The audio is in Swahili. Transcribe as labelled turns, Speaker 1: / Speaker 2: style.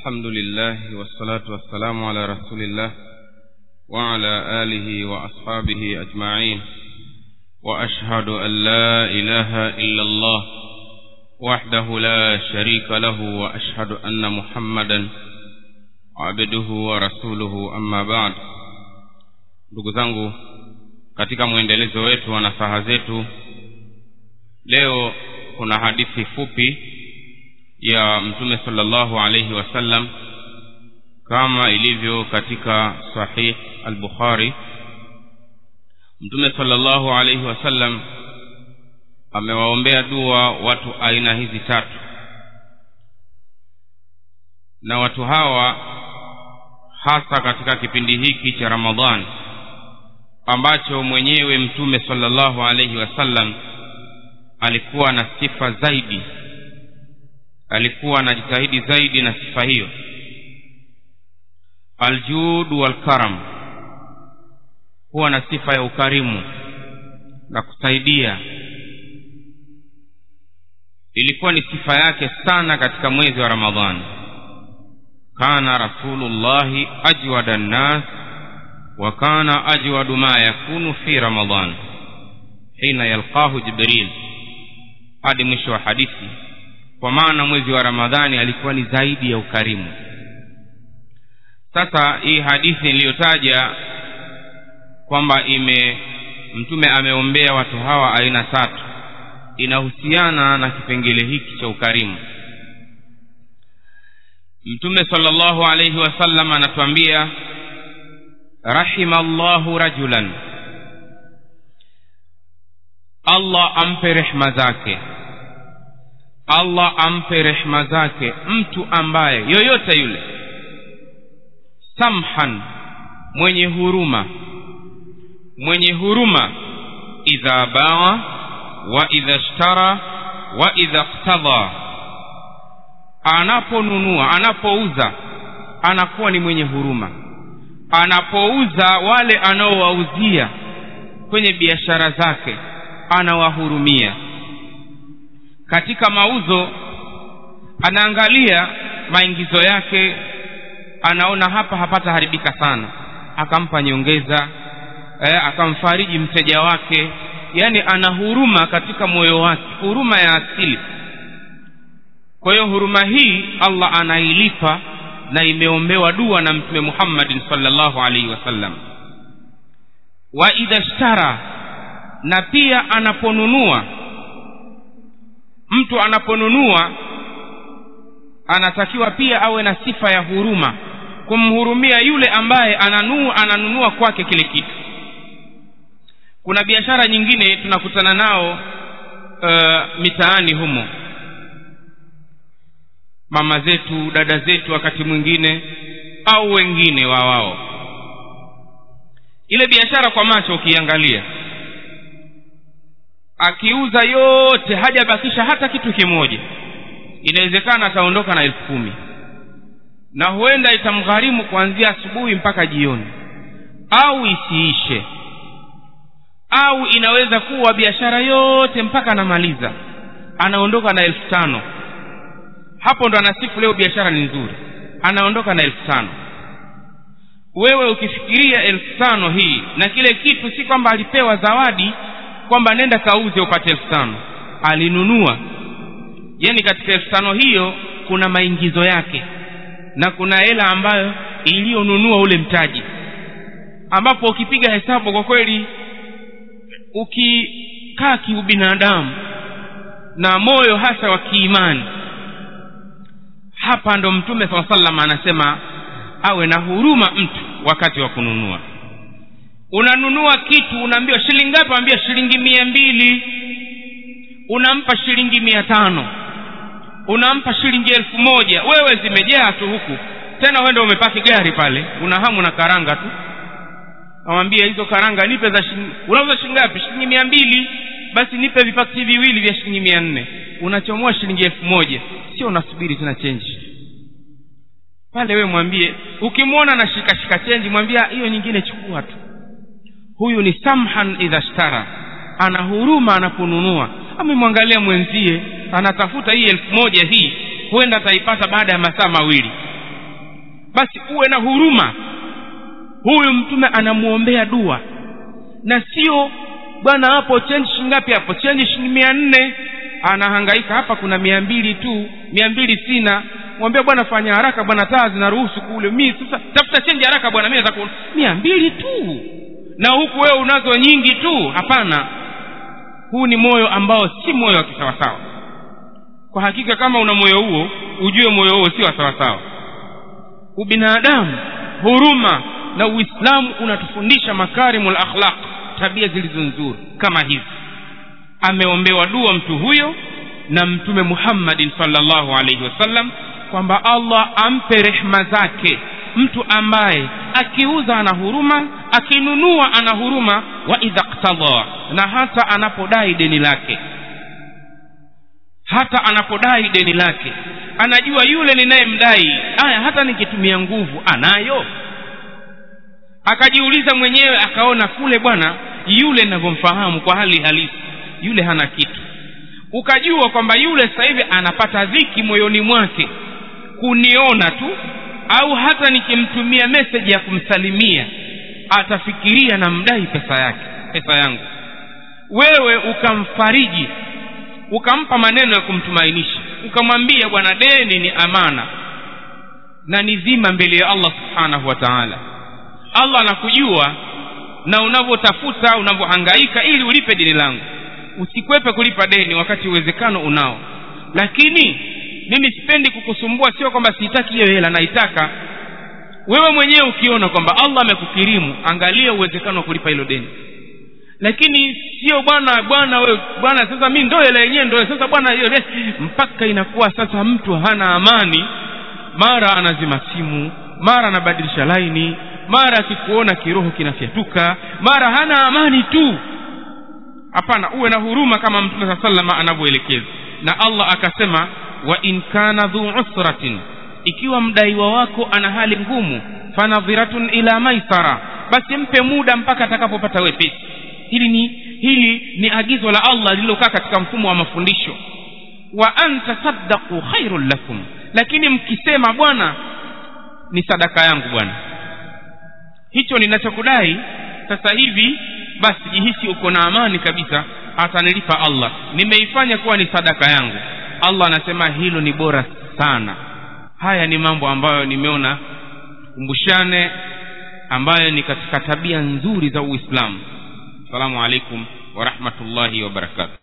Speaker 1: الحمد لله والصلاة والسلام على رسول الله وعلى آله وأصحابه أجمعين وأشهد أن لا إله إلا الله وحده لا شريك له وأشهد أن محمدا عبده ورسوله أما بعد ndugu zangu katika mwendelezo wetu wa nasaha zetu leo kuna hadithi fupi ya mtume sallallahu alaihi wasallam kama ilivyo katika sahih al-bukhari mtume sallallahu alaihi wasallam amewaombea dua watu aina hizi tatu na watu hawa hasa katika kipindi hiki cha ramadhani ambacho mwenyewe mtume sallallahu alaihi wasallam alikuwa na sifa zaidi alikuwa anajitahidi zaidi na sifa hiyo aljud walkaram huwa na sifa ya ukarimu na kusaidia ilikuwa ni sifa yake sana katika mwezi wa ramadhani kana rasulullahi ajwada nnas wa kana ajwadu ma yakunu fi ramadan hina yalqahu jibril hadi mwisho wa hadithi kwa maana mwezi wa ramadhani alikuwa ni zaidi ya ukarimu sasa hii hadithi niliyotaja kwamba ime mtume ameombea watu hawa aina tatu inahusiana na kipengele hiki cha ukarimu mtume sallallahu alayhi wasallam anatuambia rahima llahu rajulan allah ampe rehma zake allah ampe rehma zake mtu ambaye yoyote yule samhan mwenye huruma mwenye huruma idha baa wa idha shtara wa idha ktadha anaponunua anapouza anakuwa ni mwenye huruma anapouza wale anaowauzia kwenye biashara zake anawahurumia katika mauzo anaangalia maingizo yake anaona hapa hapata haribika sana akampa nyongeza eh, akamfariji mteja wake yaani ana huruma katika moyo wake huruma ya asili kwa hiyo huruma hii allah anailipa na imeombewa dua na mtume muhammadin salllahu alaihi wasallam wa idha shtara na pia anaponunua mtu anaponunua anatakiwa pia awe na sifa ya huruma kumhurumia yule ambaye ananua ananunua kwake kile kitu kuna biashara nyingine tunakutana nao uh, mitaani humo mama zetu dada zetu wakati mwingine au wengine wa wao ile biashara kwa macho ukiangalia akiuza yote hajabakisha hata kitu kimoja inawezekana ataondoka na elfu kumi na huenda itamgharimu kuanzia asubuhi mpaka jioni au isiishe au inaweza kuwa biashara yote mpaka anamaliza anaondoka na elfu tano hapo ndo anasifu leo biashara ni nzuri anaondoka na elfu tano wewe ukifikiria elfu tano hii na kile kitu si kwamba alipewa zawadi kwamba nenda kauze upate elfu tano alinunua yaani katika elfu tano hiyo kuna maingizo yake na kuna hela ambayo iliyonunua ule mtaji ambapo ukipiga hesabu kwa kweli ukikaa kiubinadamu na moyo hasa wa kiimani hapa ndo mtume saa salam anasema awe na huruma mtu wakati wa kununua unanunua kitu unaambiwa shilingi ngapi ambia shilingi mia mbili unampa shilingi mia tano unampa shilingi elfu moja wewe zimejaa tu huku tena wenda umepaki gari pale una hamu na karanga tu nawambia hizo karanga nipe za shilingi unauza shilingi ngapi shilingi mia mbili basi nipe vipakiti viwili vya shilingi mia nne unachomoa shilingi elfu moja sio unasubiri tena chenji pale wewe mwambie ukimwona na shikashika chenji mwambia hiyo nyingine chukua tu huyu ni samhan idha shtara ana huruma anaponunua amemwangalia mwenzie anatafuta hii elfu moja hii huenda ataipata baada ya masaa mawili basi uwe na huruma huyu mtume anamwombea dua na sio bwana hapo chenji shingapi hapo chenji shilingi mia nne anahangaika hapa kuna mia mbili tu mia mbili sina mwambia bwana fanya haraka bwana taa zinaruhusu kule mi sasa tafuta chenji haraka bwana mi nataka mia mbili tu na huku wewe unazo nyingi tu hapana huu ni moyo ambao si moyo wa kisawasawa kwa hakika kama una moyo huo ujue moyo huo si wa sawasawa ubinadamu huruma na uislamu unatufundisha makarimul akhlaq tabia zilizo nzuri kama hizi ameombewa dua mtu huyo na mtume muhammadin salllahu alaihi wasallam kwamba allah ampe rehma zake mtu ambaye akiuza ana huruma akinunua ana huruma wa idha ktadha na hata anapodai deni lake hata anapodai deni lake anajua yule ninayemdai aya hata nikitumia nguvu anayo akajiuliza mwenyewe akaona kule bwana yule ninavyomfahamu kwa hali halisi yule hana kitu ukajua kwamba yule sasa hivi anapata dhiki moyoni mwake kuniona tu au hata nikimtumia meseji ya kumsalimia atafikiria namdai pesa yake pesa yangu wewe ukamfariji ukampa maneno ya kumtumainisha ukamwambia bwana deni ni amana na ni dhima mbele ya allah subhanahu wa taala allah anakujua na unavyotafuta unavyohangaika ili ulipe deni langu usikwepe kulipa deni wakati uwezekano unao lakini mimi sipendi kukusumbua sio kwamba sihitaki hiyo hela naitaka wewe mwenyewe ukiona kwamba allah amekukirimu angalia uwezekano wa kulipa hilo deni lakini sio bwana bwana wewe bwana sasa mi ndo hela yenyewe ndo sasa bwana hiyo mpaka inakuwa sasa mtu hana amani mara anazima simu mara anabadilisha laini mara akikuona kiroho kinafyatuka mara hana amani tu hapana uwe na huruma kama mtume saa salama anavyoelekeza na allah akasema wa in kana dhu usratin ikiwa mdaiwa wako ana hali ngumu fanadhiratun ila maisara basi mpe muda mpaka atakapopata wepesi hili ni hili ni agizo la allah lililokaa katika mfumo wa mafundisho wa an tasaddaqu khairun lakum lakini mkisema bwana ni sadaka yangu bwana hicho ninachokudai sasa hivi basi jihisi uko na amani kabisa atanilipa allah nimeifanya kuwa ni sadaka yangu allah anasema hilo ni bora sana haya ni mambo ambayo nimeona kumbushane ambayo ni katika tabia nzuri za uislamu assalamu alaikum warahmatullahi wabarakatu